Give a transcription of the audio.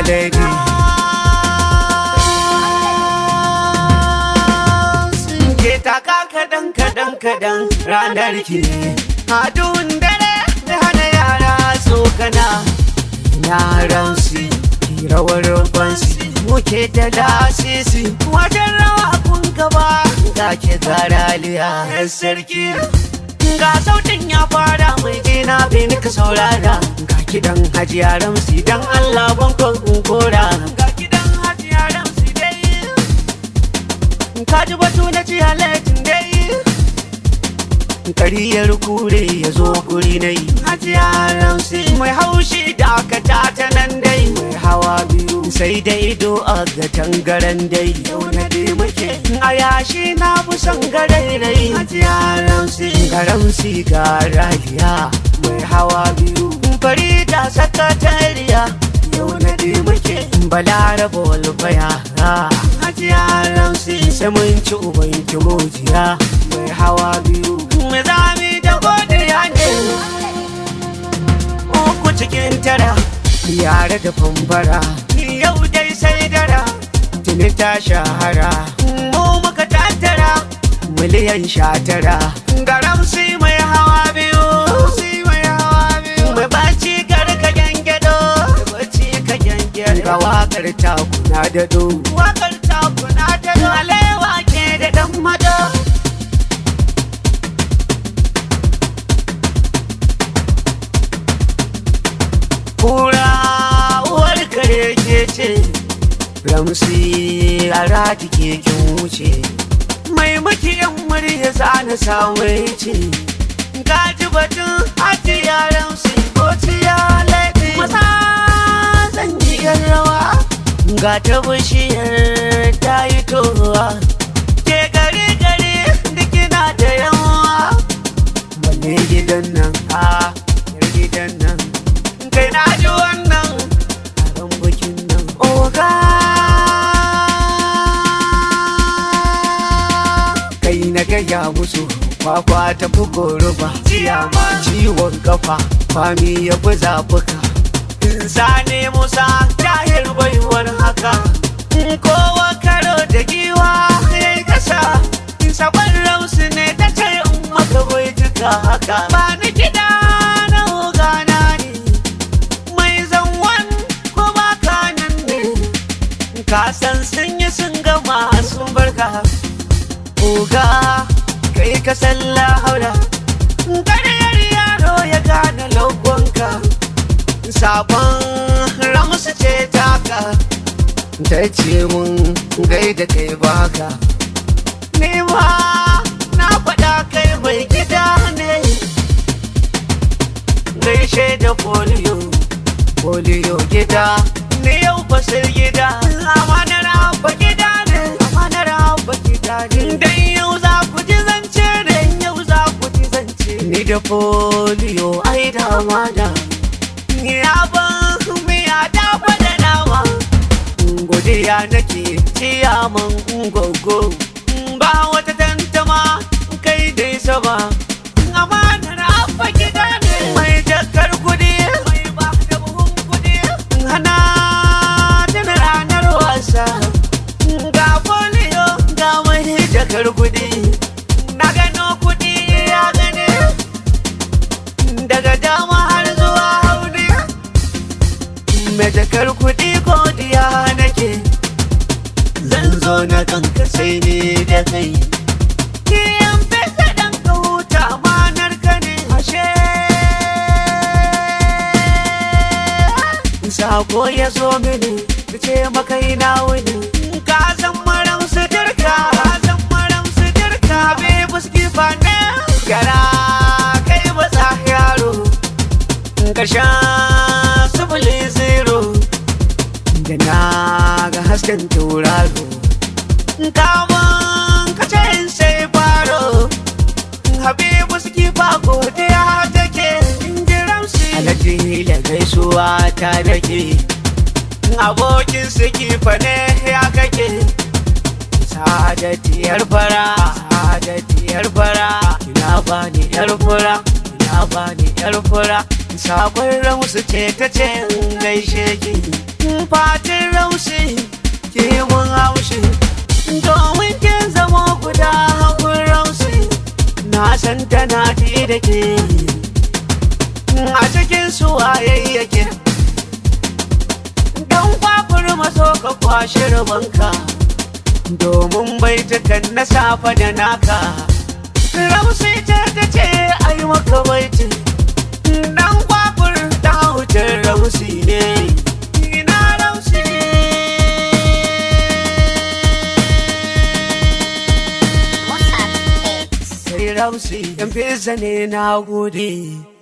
lady ke taka kadan kadan kadan ranar ki ne adun dare da hana yara tsokana yaran su ki rawar fansi muke da lasisi wajen rawa kun gaba ga ke garaliya yan sarki ga sautin ya fara mai gina bai nika saurara ga kidan hajiya ramsi dan Allah bankon in kora ga kidan hajiya ramsi dai ka ji batu na ci halatin dai kariyar kure ya zo guri na yi hajiya ramsi mai haushi da aka ta nan dai mai hawa biyu sai da ido a ga tangaren dai yau na dai muke a yashi na fi son garairai hajiya ramsi garamsi ga raliya mai hawa biyu farida sakatariya yau na dai muke balaraba walfaya hajiya ramsi sai mun ci uban kimojiya mai hawa biyu mai zami da godiya ne uku cikin tara yare da fambara yau dai sai dara tuni ta shahara mu muka tattara miliyan sha tara garam si mai hawa biyu mai hawa biyu mai baci garka gyangyaɗo baci ka gyangyaɗo ga wakar taku na dado wakar taku na dado alewa ke da dan mado kura uwar kare ke ce ramsi a rati keken wuce mai makiyan murya zana sawai ce gaji batun haji yaran su ko ciya laifi masa zan yi yan rawa ga ta bishiyar ta yi towa ke gari gari dukina da yawa wanne gidan nan a yar gidan nan kai na ji wannan a bikin nan oga kai na gaya musu kwakwa ta fi goruba ciyama ciwon kafa kwami ya fi zafuka sani musa tahir baiwar haka kowa karo da giwa ya yi kasa sabon rausu ne ta ce in maka bai jika haka ba ni gida na ogana ne mai zanwan ko ba kanan ne ka san sun yi sun gama sun barka oga kai ka salla haura ƙaryar yaro ya gane lokonka sabon ramsu ce taka ta ce mun gaida kai baka nema na faɗa kai mai gida ne gaishe da polio polio gida ne yau fasir gida amanar abba gida ne amanar abba gida ne dan yau za ku ji zance ne yau za ku ji zance ni da polio ai da amana ni abin miya da fada nawa godiya nake ciyaman gogo ba wata tantama kai dai sama amanar abba gida ne mai jakar kudi mai ba da buhun kudi hana tana ranar wasa ga polio ga mai jakar kudi na gano kudi ya gane daga dama har zuwa hauni mai jakar kudi godiya nake zan zo na kanka sai ni da kai Kiyan fesa dan ka huta manar ka ne ashe Sako ya zo mini da ce maka ina wuni Ka san maram su dirka Ka san maram su dirka Be buski fane Gara kai matsa yaro Karshen sifili zero Da na ga hasken tauraro Kamun kace in sai faro Habibu suke ba godiya take Injiran su Alhaji da gaisuwa ta dake Abokin suke fane ya kake Sadatiyar fara Sadatiyar fara Ina bani yar fura Ina bani yar fura Sabon ramsu ce ta ce in gaishe ki fatin raushi ke mun haushi domin kin zamo guda hagun raushi na san tana ji da ke a cikin su wayayyake don kwakwar maso ka kwashe rubanka domin baitukan na safa da naka rausi ta ta ce ai maka baiti dan kwakwar ta wuce rausi ne ina rausi Mozart Mix. sai rausi yan fesa ne na gode